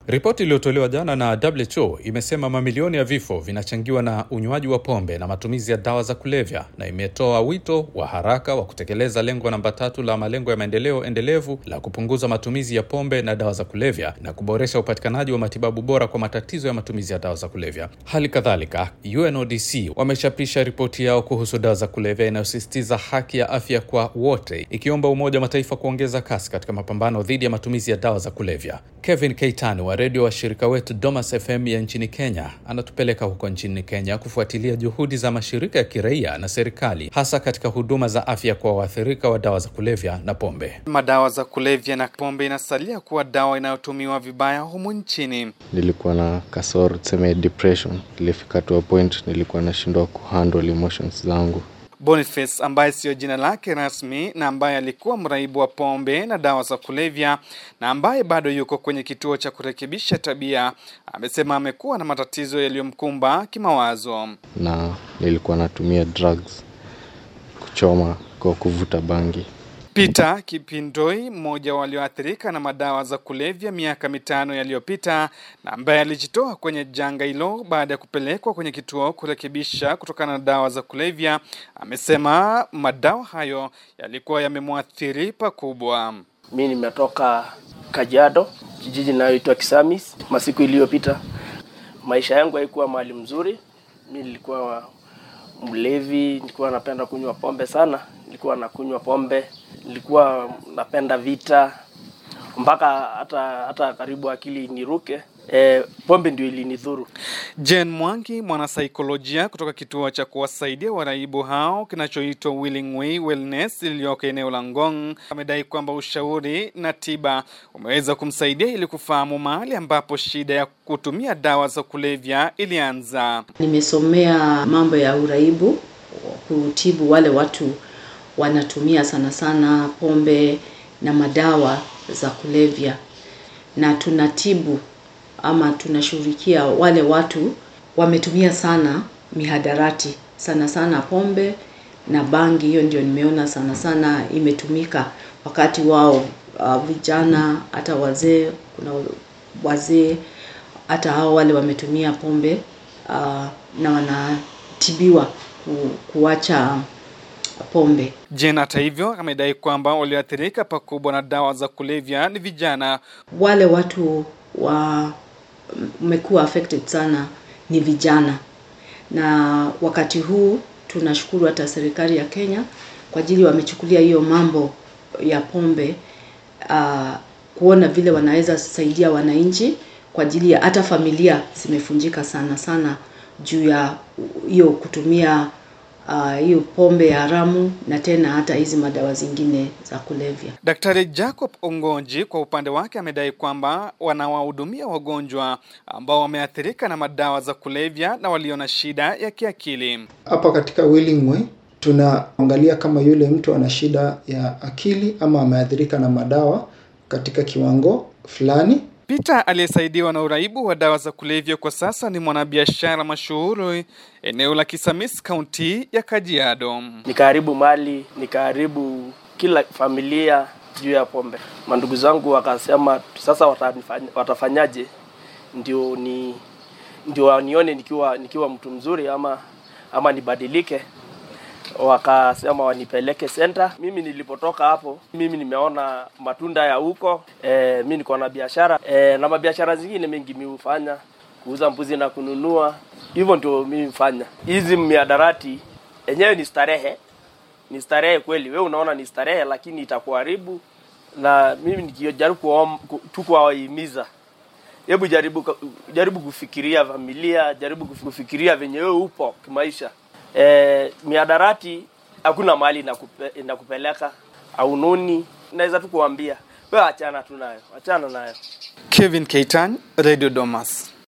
Ripoti iliyotolewa jana na WHO imesema mamilioni ya vifo vinachangiwa na unywaji wa pombe na matumizi ya dawa za kulevya, na imetoa wito wa haraka wa kutekeleza lengo namba tatu la malengo ya maendeleo endelevu la kupunguza matumizi ya pombe na dawa za kulevya na kuboresha upatikanaji wa matibabu bora kwa matatizo ya matumizi ya dawa za kulevya. Hali kadhalika, UNODC wamechapisha ripoti yao kuhusu dawa za kulevya inayosisitiza haki ya afya kwa wote, ikiomba Umoja wa Mataifa kuongeza kasi katika mapambano dhidi ya matumizi ya dawa za kulevya. Kevin Keitani wa redio wa shirika wetu Domas FM ya nchini Kenya anatupeleka huko nchini Kenya kufuatilia juhudi za mashirika ya kiraia na serikali hasa katika huduma za afya kwa waathirika wa dawa za kulevya na pombe. Madawa za kulevya na pombe inasalia kuwa dawa inayotumiwa vibaya humu nchini. Nilikuwa na kasoro tuseme depression, ilifika to a point nilikuwa nashindwa kuhandle emotions zangu. Boniface ambaye siyo jina lake rasmi na ambaye alikuwa mraibu wa pombe na dawa za kulevya na ambaye bado yuko kwenye kituo cha kurekebisha tabia, amesema amekuwa na matatizo yaliyomkumba kimawazo. na nilikuwa natumia drugs, kuchoma kwa kuvuta bangi. Peter Kipindoi, mmoja walioathirika na madawa za kulevya miaka mitano yaliyopita na ambaye alijitoa kwenye janga hilo baada ya kupelekwa kwenye kituo kurekebisha kutokana na dawa za kulevya, amesema madawa hayo yalikuwa yamemwathiri pakubwa. Mi nimetoka Kajiado, kijiji inayoitwa Kisamis. Masiku iliyopita maisha yangu haikuwa mahali mzuri. Mi nilikuwa mlevi, nilikuwa napenda kunywa pombe sana, nilikuwa nakunywa pombe, nilikuwa napenda vita mpaka hata hata karibu akili niruke. E, pombe ndio ilinidhuru. Jen Mwangi, mwanasaikolojia kutoka kituo cha kuwasaidia waraibu hao kinachoitwa Willing Way Wellness iliyoko eneo la Ngong, amedai kwamba ushauri na tiba umeweza kumsaidia ili kufahamu mahali ambapo shida ya kutumia dawa za kulevya ilianza. Nimesomea mambo ya uraibu, kutibu wale watu wanatumia sana sana pombe na madawa za kulevya, na tunatibu ama tunashughulikia wale watu wametumia sana mihadarati, sana sana pombe na bangi. Hiyo ndio nimeona sana sana imetumika wakati wao, uh, vijana hata wazee, kuna wazee hata hao wale wametumia pombe uh, na wanatibiwa ku, kuacha pombe. Jen hata hivyo amedai kwamba walioathirika pakubwa na dawa za kulevya ni vijana. Wale watu wa mmekuwa affected sana ni vijana, na wakati huu tunashukuru hata serikali ya Kenya kwa ajili wamechukulia hiyo mambo ya pombe uh, kuona vile wanaweza saidia wananchi kwa ajili ya hata familia zimefunjika sana sana juu ya hiyo kutumia uh, hiyo pombe ya haramu na tena hata hizi madawa zingine za kulevya. Daktari Jacob Ongonji kwa upande wake amedai kwamba wanawahudumia wagonjwa ambao wameathirika na madawa za kulevya na walio na shida ya kiakili. Hapa katika Willing Way tunaangalia kama yule mtu ana shida ya akili ama ameathirika na madawa katika kiwango fulani. Peter aliyesaidiwa na uraibu wa dawa za kulevya kwa sasa ni mwanabiashara mashuhuri eneo la Kisamis, kaunti ya Kajiado. Nikaharibu mali, nikaharibu kila familia juu ya pombe. Mandugu zangu wakasema sasa watanifanya, watafanyaje ndio ni ndio wanione nikiwa nikiwa mtu mzuri ama ama nibadilike. Wakasema wanipeleke center. Mimi nilipotoka hapo, mimi nimeona matunda ya huko. E, mi niko na biashara e, na mabiashara zingine mengi mi hufanya kuuza mbuzi na kununua, hivyo ndio mimi hufanya. Hizi miadarati yenyewe ni starehe, ni starehe kweli. Wewe unaona ni starehe, lakini itakuharibu. Na mimi nikijaribu kuwaom- ku- tu kuwahimiza, hebu jaribu jaribu kufikiria familia, jaribu kufikiria venye wewe upo kimaisha. E, miadarati hakuna mahali inakupe, inakupeleka aunoni. Naweza tu kuambia wewe achana tu nayo, achana nayo. Kevin Keitan, Radio Domas.